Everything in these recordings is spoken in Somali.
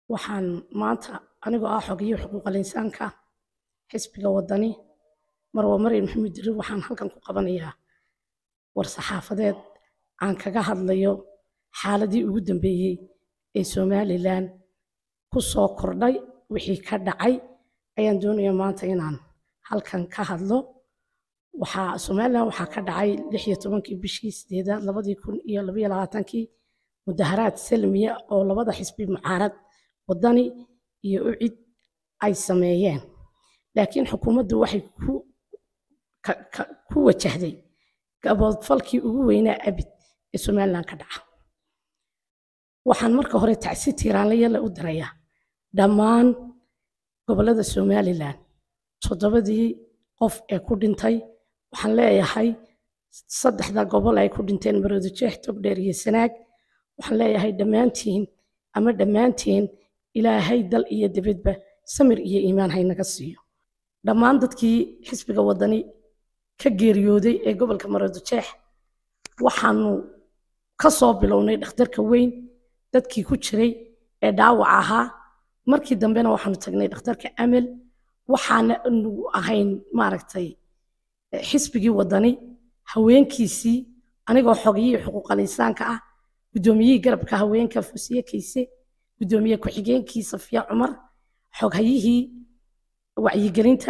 waxaan maanta anigoo ah xogiyo xuquuqal insaanka xisbiga wadani marwa maryam maxamuud dirir waxaan halkan ku qabanayaa war saxaafadeed aan kaga hadlayo xaaladii ugu dambeeyey ee somalilan ku soo kordhay wixii ka dhacay ayaan doonaya maanta inaan halkan ka hadlo waxaa somalilan waxaa ka dhacay lix iyo tobankii bishii sideedaad labadii kun iyo labaiyo labaatankii mudaharaad salmiya oo labada xisbi mucaarad wadani iyo ucid ay sameeyeen laakiin xukuumaddu waxay ku ku wajahday gaboodfalkii ugu weynaa abid ee somalilan ka dhaca waxaan marka hore tacsi tiiraanlayala u dirayaa dhammaan gobollada somalilan toddobadii qof ee ku dhintay waxaan leeyahay saddexda gobol ay ku dhinteen maroodojeex togdheer iyo sanaag waxaan leeyahay dhammaantiin ama dhammaantiin ilaahay dal iyo dibadba samir iyo iimaan haynaga siiyo dhammaan dadkii xisbiga wadani ka geeriyooday ee gobolka maroodojeex waxaanu ka soo bilownay dhakhtarka weyn dadkii ku jiray ee dhaawac ahaa markii dambena waxaanu tagnay dhakhtarka amel waxaana nu ahayn maaragtay xisbigii wadani haweenkiisii anigoo xogiyihii xuquuqal insaanka ah guddoomiyihii garabka haweenka fusiye kayse guddoomiye ku-xigeenkii safiya cumar xoghayihii wacyigelinta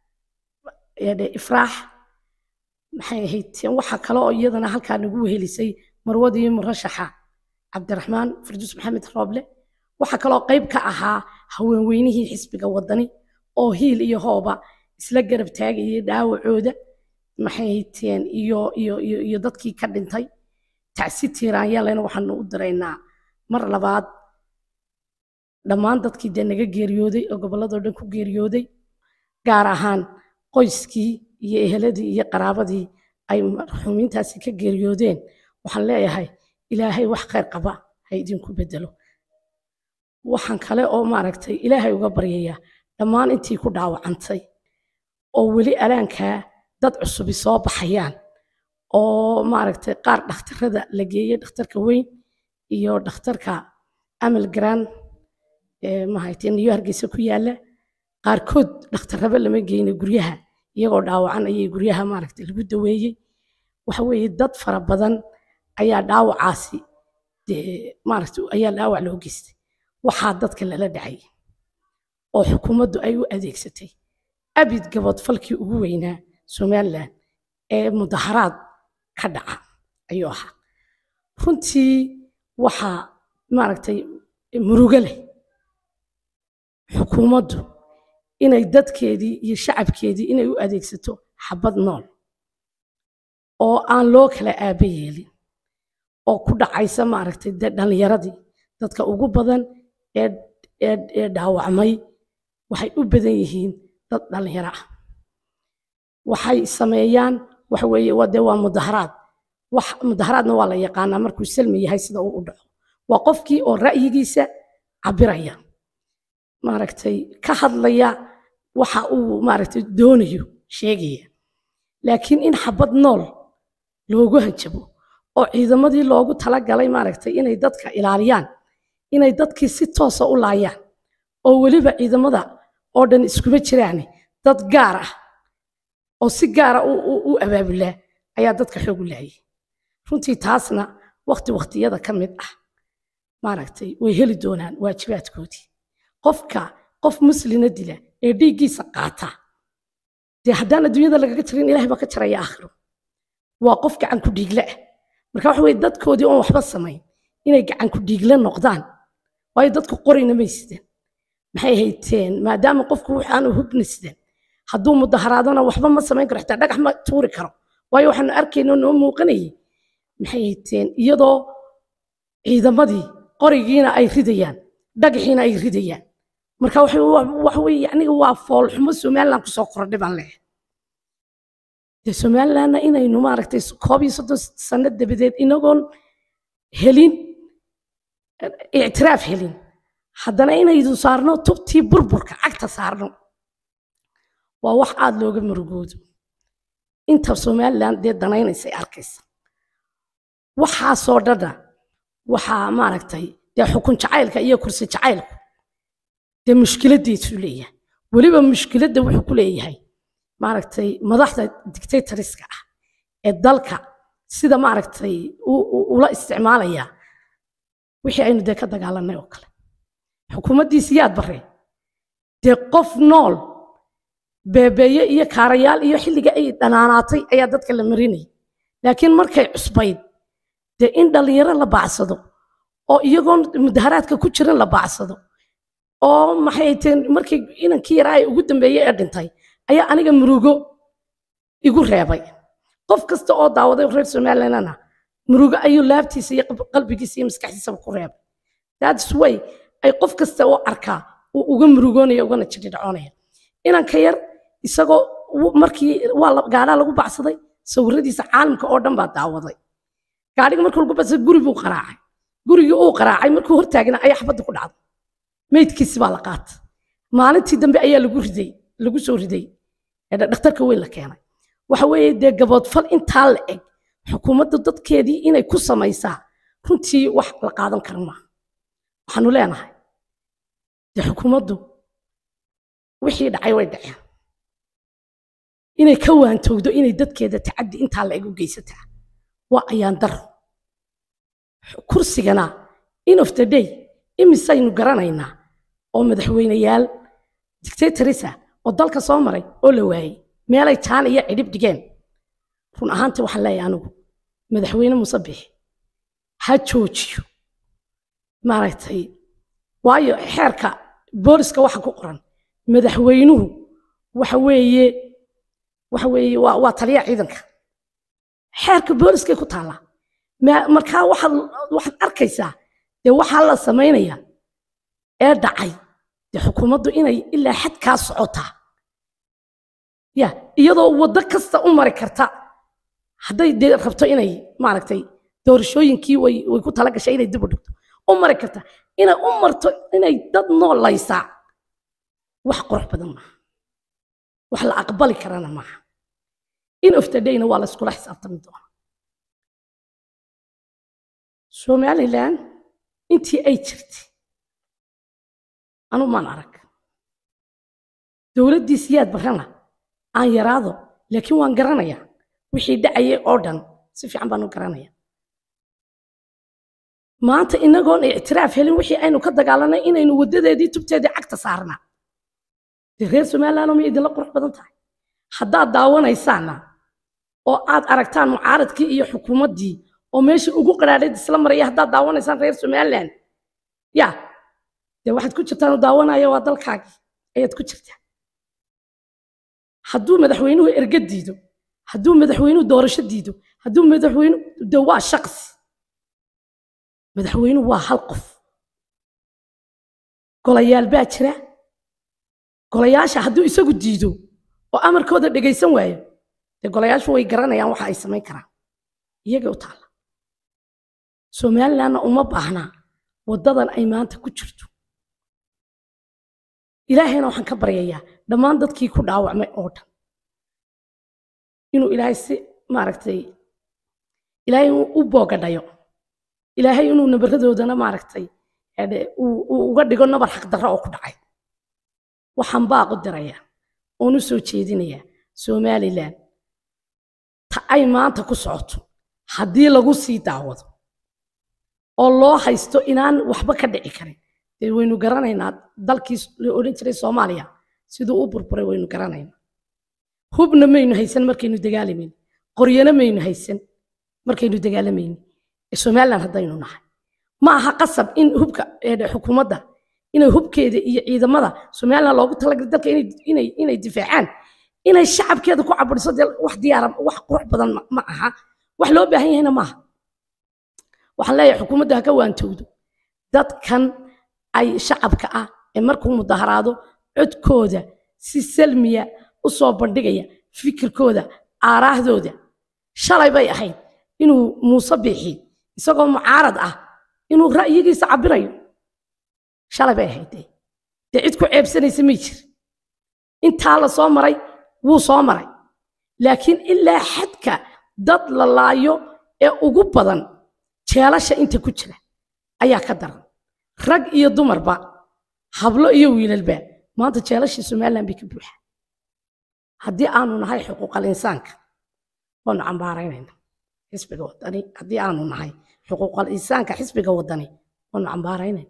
ifraax maxay ahayd waxa kale oo iyadana halkaa nagu wehelisay marwadii murashaxa cabdiraxmaan farduus maxamed rooble waxa kaloo qayb ka ahaa haweenweynihii xisbiga wadani oo hiil iyo hooba isla garab taagayay dhaawacooda maxay hayteen iyo iyo iyo iyo dadkii ka dhintay tacsi tiiraanyaalena waxaanu u diraynaa mar labaad dhammaan dadkii dee naga geeriyooday oo gobolladoo dhan ku geeriyooday gaar ahaan qoyskii iyo eheladii iyo qaraabadii ay marxuumiintaasi ka geeriyoodeen waxaan leeyahay ilaahay wax khayr qaba ha idinku bedelo waxaan kale oo maaragtay ilaahay uga baryayaa dhammaan intii ku dhaawacantay oo weli alaankaa dad cusubi soo baxayaan oo maaragtay qaar dhakhtarada la geeyey dhakhtarka weyn iyo dhakhtarka amal grand mahaytee niyo hargeysa ku yaalla qaarkood dhakhtarraba lama geyna guryaha iyagoo dhaawacan ayay guryaha maaragtay lagu daweeyey waxa weeye dad fara badan ayaa dhaawacaasi dee maaragtay ayaa dhaawac loo geystay waxaa dadka lala dhacay oo xukuumaddu ay u adeegsatay abid gaboodfalkii ugu weynaa somalilan ee mudaharaad ka dhaca ayuu ahaa runtii waxaa maaragtay murugo leh xukuumaddu inay dadkeedii iyo shacabkeedii inay u adeegsato xabad nool oo aan loo kala aaba yeelin oo ku dhacaysa maaragtay dee dhallinyaradii dadka ugu badan ee ee dhaawacmay waxay u badan yihiin dad dhallinyaro ah waxay sameeyaan waxa weeye waa dee waa mudaharaad wax mudaharaadna waa la yaqaanaa markuu salmi yahay sida uu u dhaco waa qofkii oo ra'yigiisa cabiraya maaragtay ka hadlaya waxa uu maaragtay doonayo sheegaya laakiin in xabad nool loogu hanjabo oo ciidamadii loogu talagalay maaragtay inay dadka ilaaliyaan inay dadkii si toosa u laayaan oo weliba ciidamada oo dhan iskuma jiraane dad gaar ah oo si gaara u abaabulaa ayaa dadka xoog u laayay runtii taasna wakti waktiyada ka mid ah maaragtay way heli doonaan waajibaadkoodii qofka qof muslina dila ee dhiiggiisa qaata dee haddaan adduunyada lagaga jirin ilahay baa ka jaraya aakhiro waa qof gacan ku dhiigle ah marka waxa weye dadkoodii oon waxba samayn inay gacan ku dhiigle noqdaan waayo dadku qorayna may sideen maxay hayteen maadaama qofku waxaanu hubna sidan hadduu mudaharaadana waxba ma samayn karo xitaa dhagax ma tuuri karo waayo waxaanu arkayno noo muuqanayay maxay hayteen iyadoo ciidamadii qorigiina ay ridayaan dhagaxiina ay ridayaan marka waxa weye yacniga waa foolxumo somalilan kusoo kordhay baan leeyahay dee somalilanna inaynu maaragtay koob iyo soddon sano dabadeed inagoon helin ictiraaf helin haddana inaydu saarno tubtii burburka cagta saarno waa wax aada looga murugoodo inta somalilan dee danaynaysay arkaysa waxaasoo dhanna waxaa maaragtay dee xukun jacaylka iyo kursi jacaylku dee mushkiladdiisuu leeyahay weliba mushkiladda wuxuu ku leeyahay maaragtay madaxda dictatoriska ah ee dalka sida maaragtay ula isticmaalaya wixii aynu dee ka dagaalanay oo kale xukuumaddiisi yaad barre dee qof nool beebeeye iyo kaarayaal iyo xilliga ay dhanaanaatay ayaa dadka la marinayay laakiin markay cusbayd dee in dhallinyaro la baacsado oo iyagoon mudaharaadka ku jiran la baacsado oo maxay teen markii inankii yaraa ay ugu dambeeyey ee dhintay ayaa aniga murugo igu reebay qof kasta oo daawaday reer somalilandna murugo ayuu laabtiisa iyo qalbigiisa iyo maskaxdiisaba ku reebay that's way ay qof kasta oo arkaa uu uga murugoonaya ugana jiridhacoonaya inanka yar isagoo markii waa gaadhaa lagu bacsaday sawiradiisa caalamka oo dhan baa daawaday gaadhiga markuu lagu bacsaday guri buu qaraacay gurigii uu qaraacay markuu hortaagna ayaa xabadda ku dhacday meydkiisi baa la qaatay maalintii dambe ayaa lagu riday lagu soo riday dhakhtarka weyn la keenay waxa weeye dee gaboodfal intaa la eg xukuumadda dadkeedii inay ku samaysaa runtii wax la qaadan kara maaha waxaanu leenahay dee xukuumaddu wixii dhacay way dhaceen inay ka waantowdo inay dadkeeda tacaddi intaa la eg u geysataa waa ayaan daro kursigana in of the day imisaynu garanaynaa oo madaxweyneyaal dictatorisa oo dalka soo maray oo la waayey meelay jaan iyo cidhib dhigeen run ahaantii waxaan leeyahay anigu madaxweyne muuse bixi ha joojiyo maaragtay waayo xeerka booliska waxa ku qoran madaxweynuhu waxa weeye waxa weeye waa waa taliya ciidanka xeerka booliskay ku taallaa markaa waxaad waxaad arkaysaa dee waxaa la samaynayaa ee dhacay dee xukuumaddu inay ilaa xadkaa socotaa ya iyadoo waddo kasta u mari karta hadday dee rabto inay maaragtay doorashooyinkii way way ku tala gashay inay dib u dhigto u mari karta inay u marto inay dad noolaysaa wax qurux badan maaha wax la aqbali karana maaha in of the dayna waa la iskula xisaabtami doona somaliland intii ay jirtay anu maan arag dowladdii siyaad barrana aan yaraado laakiin waan garanayaa wixii dhacayay oo dhan si fiican baan u garanaya maanta inagoon ictiraaf helin wixii aynu ka dagaalanay inaynu waddadeedii tubteedii cagta saarnaa dee reer somalilandoo miyay idinla qurux badan tahay haddaad daawanaysaana oo aad aragtaan mucaaradkii iyo xukuumaddii oo meesha ugu qaraadhayd isla maraya haddaad daawanaysaan reer somaliland ya dee waxaad ku jirtaan daawanaya waa dalkaagii ayaad ku jirtaa hadduu madaxweynuhu erga diido hadduu madaxweynuhu doorasho diido hadduu madaxweynuhu de waa shaqsi madaxweynuhu waa hal qof golayaal baa jira golayaasha hadduu isagu diido oo amarkooda dhegaysan waayo dee golayaashu way garanayaan waxa ay samayn karaan iyagay u taalla somalilandna uma baahnaa waddadan ay maanta ku jirto ilaahayna waxaan ka baryayaa dhammaan dadkii ku dhaawacmay oo dhan inuu ilaahay si maaragtay ilaahay u boogadhayo ilaahay inuu nabaradoodana maaragtay uu uga dhigo nabar xaqdarro oo ku dhacay waxaan baaqu dirayaa oon u soo jeedinayaa somaliland ta ay maanta ku socoto haddii lagu sii daawado oo loo haysto inaan waxba ka dhici karin dee waynu garanaynaa dalkii la odhan jiray soomaaliya siduu u burburay waynu garanaynaa hubna maynu haysan markaynu dagaalamayni qoryana maynu haysan markaynu dagaalamayni somaliland haddaynu nahay ma aha qasab in hubka xukuumadda inay hubkeeda iyo ciidamada somaliland loogu talagalay dalka inay inay difaacaan inay shacabkeeda ku caburiso dee wax diyaara wax qurux badan ma aha wax loo baahan yahayna maaha waxaan leeyahay xukuumadda ha ka waantowdo dadkan ay shacabka ah ee markuu mudaharaado codkooda si salmiya u soo bandhigaya fikirkooda aaraahdooda shalay bay ahayd inuu muuse biixi isagoo mucaarad ah inuu ra'yigiisa cabirayo shalay bay ahayd dee dee cid ku ceebsanaysa may jir intaa la soo maray wuu soo maray laakiin ilaa xadka dad la laayo ee ugu badan jeelasha inta ku jira ayaa ka daran rag iyo dumarba hablo iyo wiilalba maanta jeelashii somaliland bay ka buuxa haddii aanu nahay xuquuqal insaanka waanu cambaaraynayna xisbiga wadani haddii aanu nahay xuquuqal insaanka xisbiga wadani waanu cambaaraynayna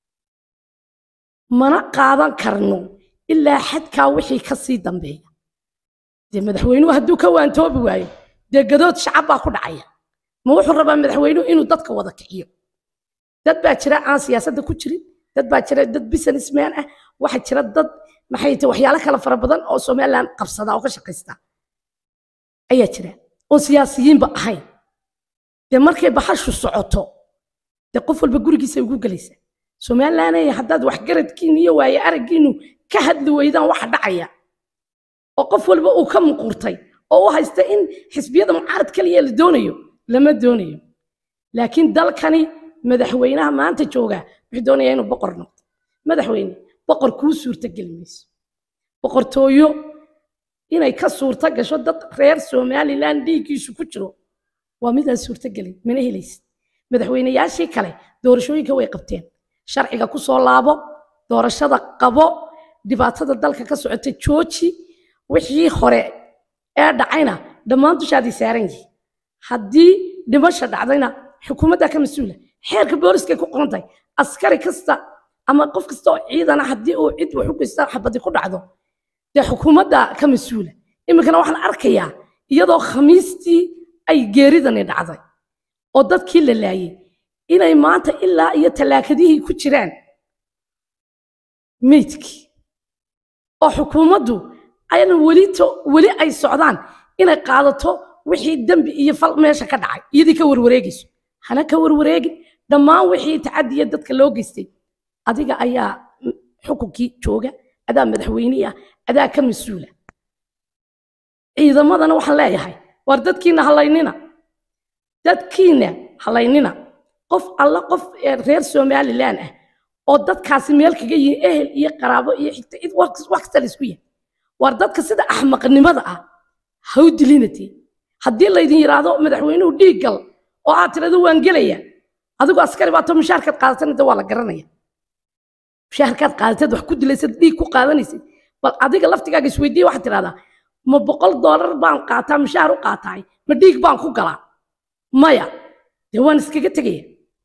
mana qaadan karno ilaa xadkaa wixii ka sii dambeeya dee madaxweynuhu hadduu ka waantoobi waayo dee gadood shacab baa ku dhacaya ma wuxuu rabaa madaxweynuhu inuu dadka wada kiciyo dad baa jira aan siyaasadda ku jirin dad baa jira dad businessman ah waxaa jira dad maxay tahay waxyaalo kale fara badan oo somaliland qabsada oo ka shaqaysta ayaa jira oo siyaasiyiinba ahayn dee markay baxashu socoto dee qof walba gurigiisa ugu gelaysa somalilandaya haddaad waxgaradkiinu iyo waaye araggiinu ka hadli weydaan waxa dhacaya oo qof walba uu ka muquurtay oo u haysta in xisbiyada mucaarad kaliya la doonayo lama doonayo laakiin dalkani madaxweynaha maanta jooga wuxuu doonayaa inuu boqor noqdo madaxweyne boqor kuu suurta geli mayso boqortooyo inay ka suurta gasho dad reer somaliland dhiiggiisu ku jiro waa midaan suurta gelin mana helaysid madaxweynayaashii kale doorashooyinka way qabteen sharciga ku soo laabo doorashada qabo dhibaatada dalka ka socota jooji wixii hore ee dhacayna dhammaan dushaadii saaran yihi haddii dhimasha dhacdayna xukuumaddaa ka mas-uula xeerka booliskay ku qoran tahay askari kasta ama qof kasta oo ciidana haddii uu cid wax u geysta xabadi ku dhacdo dee xukuumadda ka mas-uula iminkana waxaan arkayaa iyadoo khamiistii ay geeridani dhacday oo dadkii la laayay inay maanta ilaa iyo tallaakadihii ku jiraan meydkii oo xukuumaddu ayna welito weli ay socdaan inay qaadato wixii dembi iyo fal meesha ka dhacay iyadii ka warwareegayso hana ka warwareegin dhammaan wixii tacadiya dadka loo geystay adiga ayaa xukunkii jooga adaa madaxweynihii ah adaa ka mas-uula ciidamadana waxaan leeyahay waar dadkiina halaynina dadkiina halaynina qof alla qof reer somaliland ah oo dadkaasi meel kaga yihin ehel iyo qaraabo iyo xigta cid wax kasta la isku yahay waar dadka sida axmaqnimada ah ha u dilinatee haddii laydin yidhaahdo madaxweynuhu dhiig gal oo aad tirado waan gelaya adigu askari baa to mushaharkaad qaadatana de waa la garanaya mushaharkaad qaadateed wax ku dilaysad dhiig ku qaadanaysid bal adiga laftigaaga isweydiiya waxaad tidhahdaa ma boqol doolar baan qaataa mushaar u qaataay ma dhiig baan ku galaa maya dee waan iskaga tegaya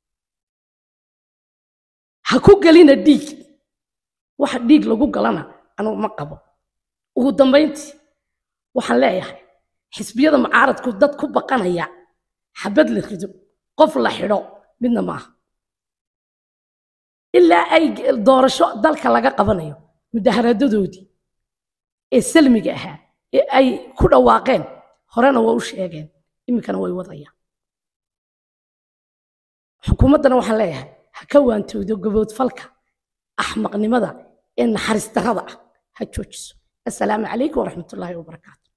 ha ku gelina dhiig waxa dhiig lagu galana anugu ma qabo ugu dambayntii waxaan leeyahay xisbiyada mucaaradku dad ku baqanaya xabad la rido qof la xidho midna maaha ilaa ay doorasho dalka laga qabanayo mudaharadadoodii ee salmiga ahaa ee ay ku dhawaaqeen horena waa u sheegeen iminkana way wadayaan xukuumaddana waxaan leeyahay ha ka waantoodo gaboodfalka axmaqnimada ee naxariis darrada ah ha joojiso assalaamu calaykum waraxmatullaahi wabarakaatu